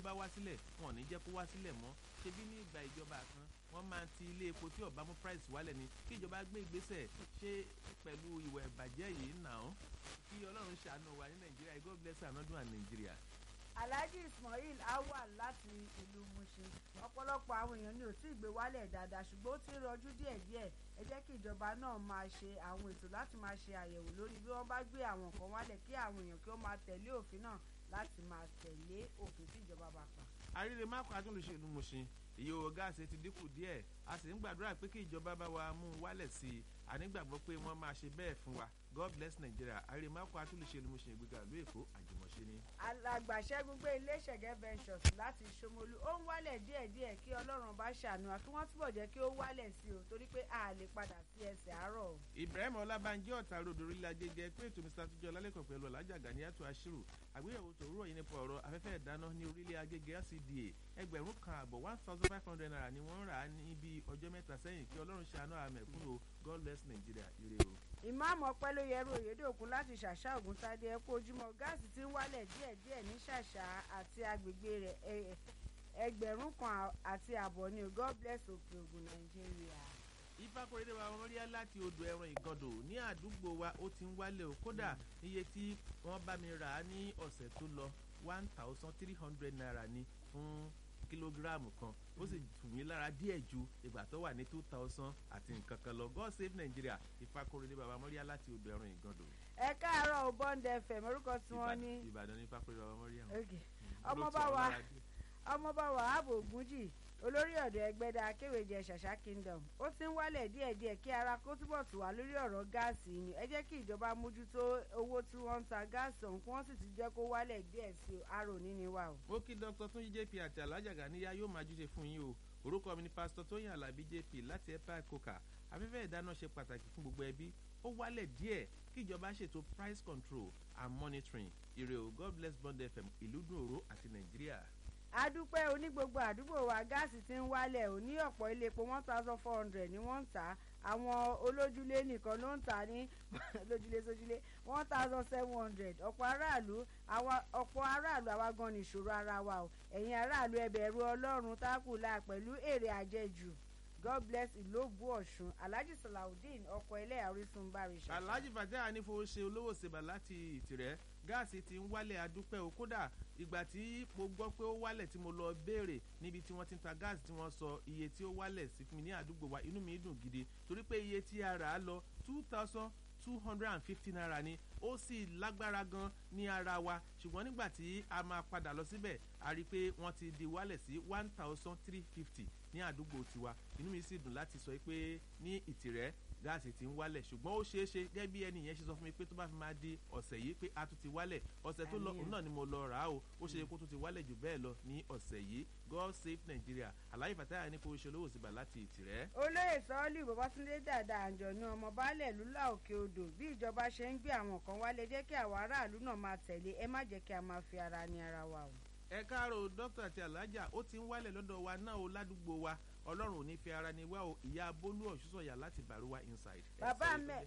bá wá sílẹ̀ wọn ò ní jẹ́ kó wá sílẹ̀ mọ́ ṣebí ní ìgbà ìjọba kan wọ́n máa ti ilé epo tí ọ̀bá mú price wálẹ̀ ni kí ìjọba gbé ìgbésẹ̀ ṣe pẹ̀lú ìwà ìbàjẹ́ yìí nà án kí ọlọ́run ṣàánú wa ní nàìjíríà god bless another and nàìjíríà. alhaji ismail awal láti ìlú mushin ọ̀pọ̀lọpọ̀ àwọn èèyàn ní ò tí ì gbé wálẹ̀ dáadáa ṣùgbọ́n ó ti ń rọjú díẹ̀díẹ̀ ẹ jẹ́ kí ìjọba náà máa ṣe àwọn ètò láti máa ṣe àyẹ̀wò lórí bí wọ́n bá gbé àwọn nǹkan wálẹ̀ kí àwọn èèyàn kí wọ́n máa tẹ̀lé òfin náà láti máa tẹ̀lé òfin tí ìjọba bá pa. àríre má kọ́ atúnlùṣèlú mushin iye owó gáàsì ti dínkù díẹ̀ a sì ń gbàdúrà pé kí ìjọba bá wa mú un wálẹ̀ sí i ànígbàgbọ́ pé wọ́n máa ṣe bẹ́ẹ̀ fún wa god bless nigeria àríre má kọ́ atúnlùṣèlú mushin ìgbéga ìlú èkó àjùmọ̀ṣe ni. alàgbà ṣẹ́gun gbé ilé ṣẹ̀gẹ́ ventures láti ṣomolú ó ń wálẹ̀ díẹ̀díẹ̀ kí ọlọ́run bá ṣàánú wa kí wọ́n túbọ̀ jẹ́ kí ó wálẹ̀ sí o torí pé a lè padà sí ẹsẹ̀ àárọ̀. ibrahim ọlábànjẹ ọ̀tá ròdò orílẹ̀ agége pé ètò mr àtijọ́ lálẹ́kọ̀ọ́ pẹ̀lú ọ̀làjà ganiatu ashiru àgbéyẹ̀wò tòwúrọ̀ yìí nípa ọ̀rọ̀ afẹ́fẹ́ ìdáná ní orílẹ̀ agége lcda ẹgbẹ̀rún kan àbọ̀ one thousand five hundred naira ni wọ́n rà á ní bí ọjọ́ mẹ́ta sẹ́yìn kí ọlọ́run ṣàánú àmẹ̀kúnnò god bless nigeria ire o. ìmáàmù ọpẹ́lóyẹrú òyedòkun láti ṣàṣà ògùntadé ẹ̀kú ojúmọ́ gáàsì tí ń wálẹ̀ díẹ̀díẹ̀ ní ṣàṣà àti agbègbè rẹ̀ ẹgbẹ̀rún kan àti àbọ̀ ni god bless òkè ògùn nàìjíríà. ìfakọrẹ́dẹ wa wọ́n rí láti odò ẹran ìgàndò ní àdúgbò wa ó ti ń wálẹ̀ o kódà iye tí wọ́n bá mi rà á ní ọ̀sẹ̀ tó lọ one thousand three hundred naira ni fún kílógíráàmù kan ó sì tù mí lára díẹ̀ ju ìgbà tó wà ní two thousand àti nǹkan kan lọ god save nigeria ìfakọrẹ́dẹ bàbá mọ́ríyá láti odò ẹran ìgàndò. ẹ káàárọ̀ ò bond fm orúkọ tí wọ́n ní. ìbàdàn ní ìfakọrẹ́dẹ bàbá mọ́ríyá. ọmọọba wa ọmọọba wahab ogunjì olórí ọ̀dọ̀ ẹgbẹ́dá akéwèjẹ ṣàṣà kingdom ó ti ń wálẹ̀ díẹ̀díẹ̀ kí ara kó túbọ̀ tù wá lórí ọ̀rọ̀ gáàsì ni ẹ jẹ́ kí ìjọba mójútó owó tí wọ́n ń ta gáàsì ọ̀hún kí wọ́n sì ti jẹ́ kó wálẹ̀ díẹ̀ sí arò níní wa o. mo kí dr túnjí jp àti alhaja ganiya yóò máa júṣe fún yín o orúkọ mi ni pásítọ tóyìn alábí jp láti epa coca afẹ́fẹ́ ìdáná ṣe pàtàkì fún gbogbo ẹbí ó wálẹ̀ díẹ̀ kí ìjọba ṣètò price control and monitoring ire o god bless bond fm ìlú dùn òró àti nàìjíríà adúpẹ́ oní gbogbo àdúgbò wa gáàsì ti ń wálẹ̀ ò ní ọ̀pọ̀ ilé epo one thousand four hundred ni wọ́n ń tà àwọn olójúlé nìkan ló ń tà ní lójúlé sójúlé one thousand seven hundred ọ̀pọ̀ aráàlú ọ̀pọ̀ aráàlú àwa gan ni ìṣòro ara wa o ẹ̀yin aráàlú ẹbẹ̀rù ọlọ́run tákùlà pẹ̀lú èrè àjẹjù god bless ìlóbù ọ̀ṣun alhaji salawudeen ọkọ̀ ẹlẹ́yà orísun bari ṣe. alhaji fatah anífowóṣe olówó ṣèbà láti ìtìrẹ́ gáàsì ti ń wálẹ̀ adúpẹ́ o kódà ìgbà tí mo gbọ́ pé ó wálẹ̀ tí mo lọ béèrè níbi tí wọ́n ti ń ta gáàsì tí wọ́n sọ iye tí ó wálẹ̀ sí fún mi ní àdúgbò wa inú mi dùn gidi torí pé iye tí a rà á lọ two thousand two hundred and fifty naira ni ó sì lágbára gan ní ara wa ṣùgbọ́n nígbà tí a máa padà lọ síbẹ̀ a rí i pé wọ́n ti di wálẹ̀ sí one thousand three fifty ní àdúgbò tiwa inú mi sì dùn láti sọ pé ní ìtìrẹ́ gáàsì ti ń wálẹ̀ ṣùgbọ́n ó ṣeé ṣe gẹ́gẹ́ bí ẹni yẹn ṣe sọ fún mi pé tó bá fi máa di ọ̀sẹ̀ yìí pé a tún ti wálẹ̀ ọ̀sẹ̀ tó lọ òun náà ni mo lọ rà á o ó ṣe kó tún ti wálẹ̀ jù bẹ́ẹ̀ lọ ní ọ̀sẹ̀ yìí god save nigeria aláyé fàtáyà ní kó o ṣe olówó síbà láti ìtìrẹ́. olóyè sọ́ọ́lì babatunde dàda àǹjọ̀nù ọmọ baálẹ̀ lúlá òkè odò bí ìjọba ṣe ń gbé àwọn kan wálé jẹ́ kí àwọn aráàlú náà máa tẹ̀lé ẹ má jẹ́ kí a máa fi ara ní ara wa o. ẹ káàárọ̀ dókítà àti alájà ó ti ń wálẹ̀ lọ́dọ̀ wa náà o ládùúgbò wa ọlọ́run ò ní fi ara ni wá o ìyá bólú ọ̀ṣunṣọ̀yà láti bàrúwá inside. bàbá mẹ́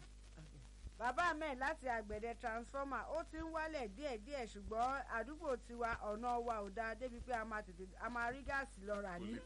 bàbá mẹ́ láti àgbẹ̀dẹ transformer ó ti ń wálẹ̀ díẹ̀díẹ̀ ṣùgbọ́n àdúgbò tiwa ọ̀nà wa ò dáa débi pé a máa tètè a máa rí gáàsì lọ rà ní.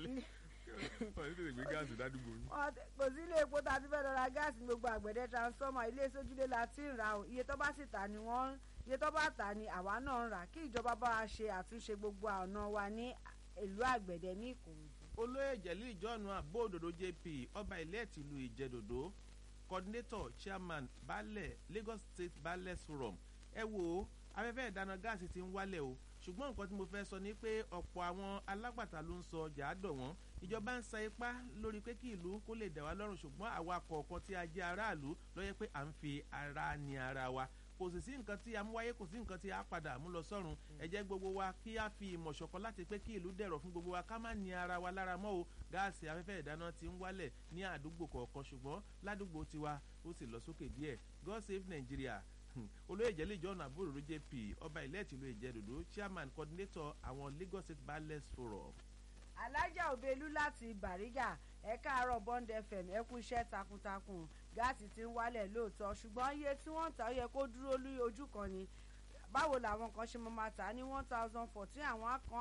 wọ́n ti tètè gbé gáàsì ládùúgbò yín. kò sí ilé epo tá a ti fẹ́ lọ ra gáàsì ní gbogbo àgbẹ̀dẹ transformer ilé sójúlé la ti ń ra o iye tó bá sì tà ni wọ́n iye tó bá tà ni àwa náà ń rà kí ìjọba bá wa ṣe àtúnṣe gbogbo ọ̀nà wa ní ìlú àgbẹ̀dẹ ní ìkòròdú olóyè jẹ̀lí ìjọ́nu àbóòdòdó jp ọba ilé tìlú ìjẹ́dòdó coordinator chairman baálẹ̀ lagos state baálẹ̀ forum ẹ wo afẹ́fẹ́ ìdáná gáàsì ti ń wálẹ̀ o ṣùgbọ́n nǹkan tí mo fẹ́ sọ ni pé ọ̀pọ̀ àwọn alágbàtà ló ń sọ ọjà àdọ̀ wọn ìjọba ń sa ipá lórí pé kí ìlú kó lè dà wá lọ́rùn ṣùgbọ́n àwa kọ̀ọ̀kan tí a jẹ́ aráàlú lọ́yẹ́ pé à ń fi ara ni ara wa kò sì sí nǹkan tí a mú wáyé kò sí nǹkan tí a padà mú lọ sọ́run ẹ jẹ́ gbogbo wa kí a fi ìmọ̀ ṣọ̀kan láti pé kí ìlú dẹ̀rọ̀ fún gbogbo wa ká má ní ara wa lára mọ́ o gáàsì afẹ́fẹ́ ìdáná ti ń wálẹ̀ ní àdúgbò kọ̀ọ̀kan ṣùgbọ́n ládùúgbò tiwa ó sì lọ sókè díẹ̀ god save nigeria olóyè jẹ́lẹ̀ john àbúrò jp ọba ilẹ̀ tìlú ìjẹ́dòdó chairman coordinator àwọn lagos state ballets forum. alájà òbelú láti bàrígà ẹ káàárọ̀ bond fm ẹ kú iṣẹ́ takuntakun gáàsì ti ń wálẹ̀ lóòótọ́ ṣùgbọ́n iye tí wọ́n ń ta ó yẹ kó dúró lórí ojú kan ni báwo làwọn kan ṣe máa ta ní one thousand fourteen àwọn kan